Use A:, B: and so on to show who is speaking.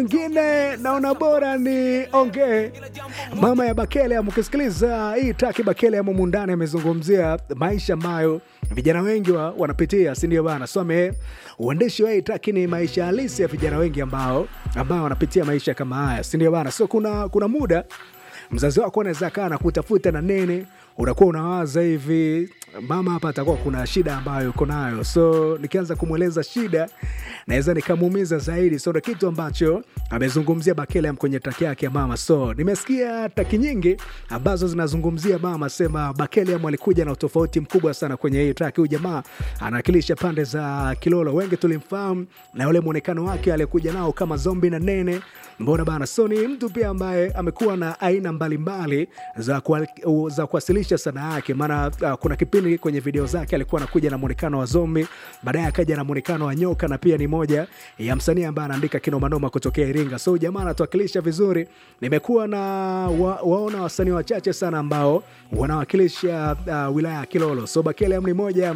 A: ngine naona bora ni ongee mama ya Bakele. Mkisikiliza hii taki Bakele ya mundani amezungumzia maisha ambayo vijana wengi wa, wanapitia, si ndio bana? So ame uandishi wa hii taki ni maisha halisi ya vijana wengi ambao ambao wanapitia maisha kama haya, si ndio bana? So kuna kuna muda mzazi wako anaweza kaa na kutafuta na nene, unakuwa unawaza hivi, mama hapa atakuwa kuna shida ambayo uko nayo, so nikianza kumweleza shida naweza nikamuumiza zaidi. So ndo kitu ambacho amezungumzia Bakele kwenye taki yake ya mama. So nimesikia taki nyingi ambazo zinazungumzia mama, sema Bakele alikuja na utofauti mkubwa sana kwenye hii taki. Huyu jamaa anawakilisha pande za Kilolo, wengi tulimfahamu na ule mwonekano wake aliyekuja nao kama zombi na nene, mbona bana. So ni mtu pia ambaye amekuwa na aina mbalimbali za, kwa, za kuwasilisha sanaa yake, maana uh, kuna kipindi kwenye video zake alikuwa anakuja na mwonekano wa zombi, baadaye akaja na mwonekano wa nyoka, na pia ni moja ya msanii ambaye anaandika kinomanoma kutokea Iringa. So jamaa anatuwakilisha vizuri. Nimekuwa na wa, waona wasanii wachache sana ambao wanawakilisha uh, wilaya ya Kilolo. So Bakele ni moja